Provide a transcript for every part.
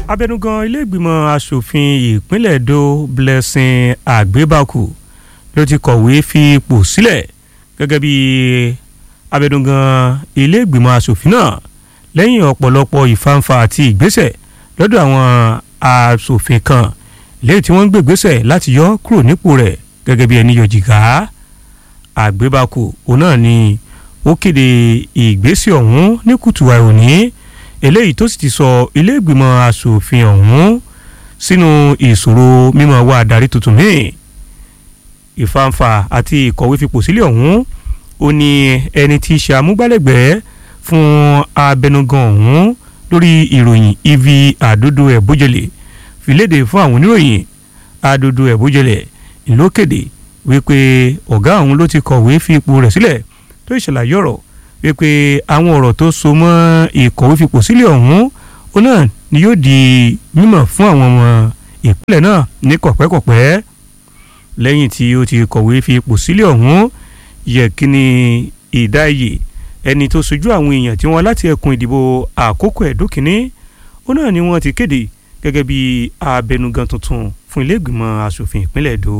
abẹnugan iléègbìmọ̀ asòfin ìpínlẹ̀ Edo Blessing Agbebaku ló ti kọ̀wé fi ipò sílẹ̀ gẹ́gẹ́ bí abẹnugan iléègbìmọ̀ asòfin náà lẹ́yìn ọ̀pọ̀lọpọ̀ ìfàǹfà àti ìgbésẹ̀ lọ́dọ̀ àwọn asòfin kan lẹ́yìn tí wọ́n ń gbègbésẹ̀ láti yọ kúrò nípò rẹ̀ gẹ́gẹ́ bí ẹni yọ jìgá Agbebaku òun náà ni ó kéde ìgbésẹ̀ ọ̀hún ní kùtùwà òní eléyìí tó sì ti sọ ilé ìgbìmọ̀ asòfin ọ̀hún sínú ìṣòro mímọ́ wá adarí tuntun míì ìfàǹfà àti ìkọ̀wé fipò sílẹ̀ ọ̀hún ó ní ẹni tí í ṣe amúgbálẹ́gbẹ̀ẹ́ fún abẹnugan ọ̀hún lórí ìròyìn ivi àdodo ẹ̀bójẹlẹ̀ fìlédè fún àwọn oníròyìn àdodo ẹ̀bójẹlẹ̀ ìlókèdè wípé ọ̀gá ọ̀hún ló ti kọ̀wé fi ipò rẹ̀ sílẹ̀ tó ìṣàlàyé ọ̀rọ̀ wípé àwọn ọ̀rọ̀ tó so mọ́ ìkọ̀wé fipò sílẹ̀ ọ̀hún ó náà ni yóò di mímọ̀ fún àwọn ọmọ ìpínlẹ̀ náà ní kọ̀pẹ́kọ̀pẹ́ lẹ́yìn tí ó ti kọ̀wé fi ipò sílẹ̀ ọ̀hún yẹ kí ni ìdáyè ẹni tó sojú àwọn èèyàn tí wọ́n láti ẹkùn ìdìbò àkókò ẹ̀dókìní ó náà ni wọ́n ti kéde gẹ́gẹ́ bí abẹnugan tuntun fún ilé ìgbìmọ̀ asòfin ìpínlẹ̀ Èdò.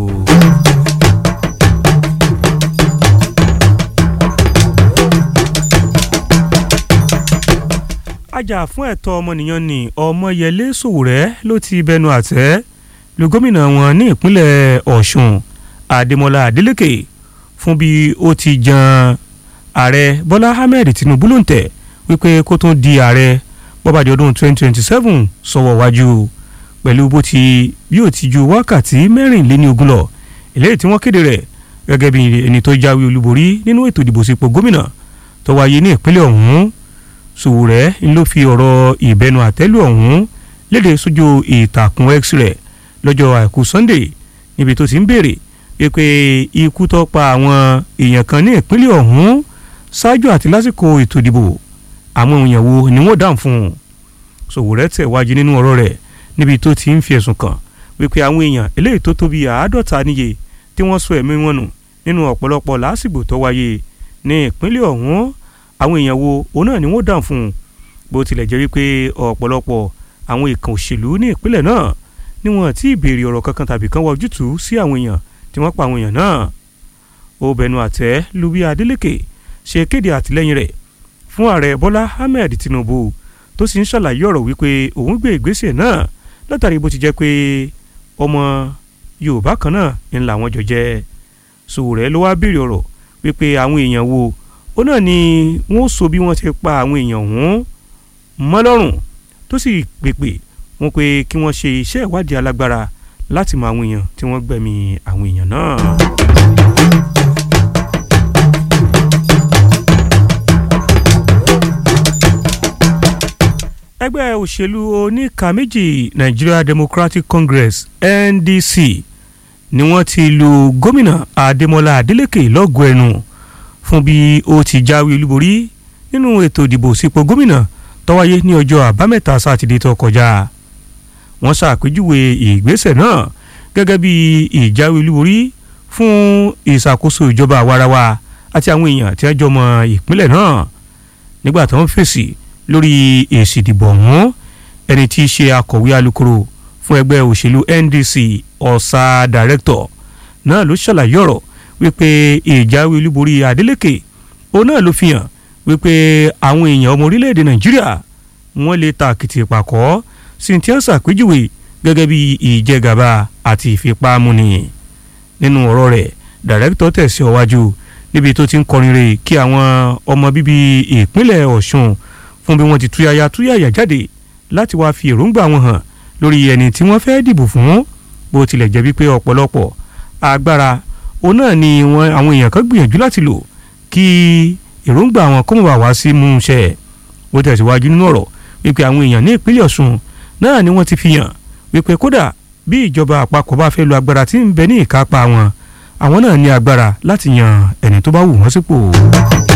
ajá fún ẹ̀tọ́ ọmọnìyàn ní Ọmọyẹlé Sowore ló ti bẹnu àtẹ́ lu gómìnà wọn ní ìpínlẹ̀ Ọ̀ṣun Adémọ́lá Adélékè fún bí ó ti jan ààrẹ Bọ́lá Ahmed Tinubu ló ń tẹ̀ wípé kó tún di ààrẹ bọ́bàdì ọdún 2027 sọ̀wọ́ wájú pẹ̀lú bó ti bí ó ti ju wákàtí mẹ́rìnléní ogún lọ eléyìí tí wọ́n kéde rẹ̀ gẹ́gẹ́ bí ẹni tó jáwé olúborí nínú ètò ìdìbò sípò gómìnà tó wáyé ní ìpínlẹ̀ ọ̀hún Sowore ń ló fi ọ̀rọ̀ ìbẹnu àtẹ́lù ọ̀hún léde sójú ìtàkùn X rẹ̀ lọ́jọ́ àìkú Sunday níbi tó ti ń béèrè pé ikú tó pa àwọn èèyàn kan ní ìpínlẹ̀ ọ̀hún ṣáájú àti lásìkò ètò ìdìbò àwọn èèyàn wo ni wọ́n dáhùn fún un Sowore tẹ̀wájú nínú ọ̀rọ̀ rẹ̀ níbi tó ti ń fi ẹ̀sùn kàn wípé àwọn èèyàn eléyìí tó tó bíi àádọ́ta níye tí wọ́n sọ ẹ̀mí wọn nù nínú ọ̀pọ̀lọpọ̀ lásìgbò tó wáyé ní ìpínlẹ̀ ọ̀hún àwọn èèyàn wo òun náà ni wọ́n dáhùn fún un bó tilẹ̀ jẹ́ wípé ọ̀pọ̀lọpọ̀ àwọn ìkàn òṣèlú ní ìpínlẹ̀ náà ni wọ́n ti béèrè ọ̀rọ̀ kankan tàbí kan wá ojútùú sí àwọn èèyàn tí wọ́n pa àwọn èèyàn náà ó bẹnu àtẹ́ lu bí Adeleke ṣe kéde àtìlẹ́yìn rẹ̀ fún ààrẹ Bọ́lá Ahmed Tinubu tó sì ń ṣàlàyé ọ̀rọ̀ wípé òun gbé ìgbésẹ̀ náà látàrí bó ti jẹ́ pé ọmọ Yorùbá kan náà ń làwọn jọ jẹ́ Sowore ló wá béèrè ọ̀rọ̀ wípé àwọn èèyàn wo ó náà ni wọ́n sọ bí wọ́n ti pa àwọn èèyàn ọ̀hún mọ́ lọ́rùn tó sì pèpè wọ́n pé kí wọ́n ṣe iṣẹ́ ìwádìí alágbára láti mọ àwọn èèyàn tí wọ́n gbẹ̀mí àwọn èèyàn náà. ẹgbẹ́ òṣèlú oníka méjì Nigeria Democratic Congress NDC ni wọ́n ti lu gómìnà Adémọ́lá Adélékè lọ́gọ̀ọ́ ẹnu fún bí ó ti jáwé olúborí nínú ètò ìdìbò sípò gómìnà tó wáyé ní ọjọ́ àbámẹ́ta sátidé tó kọjá wọ́n ṣàpèjúwe ìgbésẹ̀ náà gẹ́gẹ́ bí ìjáwé olúborí fún ìṣàkóso ìjọba àwarawa àti àwọn èèyàn tí wọ́n jọ mọ ìpínlẹ̀ náà nígbà tó ń fèsì lórí èsì ìdìbò ọ̀hún ẹni tí í ṣe akọ̀wé alukoro fún ẹgbẹ́ òṣèlú NDC ọ̀sà dàrẹ́tọ̀ náà ló ṣàlàyé ọ̀rọ̀ wípé ìjáwé olúborí Adeleke òun náà ló fi hàn wípé àwọn èèyàn ọmọ orílẹ̀-èdè Nàìjíríà wọ́n lè ta àkìtì ìpàkọ́ sí ti ń ṣàpèjúwe gẹ́gẹ́ bí ìjẹgàba àti ìfipámúni nínú ọ̀rọ̀ rẹ̀ dàrẹ́tọ̀ tẹ̀sí ọwájú níbi tó ti ń kọrin rè kí àwọn ọmọ bíbí ìpínlẹ̀ Ọ̀ṣun fún bí wọ́n ti túyàyà túyàyà jáde láti wáá fi èròǹgbà wọn hàn lórí ẹni tí wọ́n fẹ́ dìbò fún bó tilẹ̀ jẹ́ wípé ọ̀pọ̀lọpọ̀ agbára òun náà ni wọn àwọn èèyàn kan gbìyànjú láti lò kí èròǹgbà wọn kó mọ̀ bá wá sí mú un ṣẹ ó tẹ̀síwájú nínú ọ̀rọ̀ wípé àwọn èèyàn ní ìpínlẹ̀ Ọ̀ṣun náà ni wọ́n ti fi hàn wípé kódà bí ìjọba àpapọ̀ bá fẹ́ lo agbára tí ń bẹ ní ìkápá wọn àwọn náà ní agbára láti yan ẹni tó bá wù wọ́n sípò.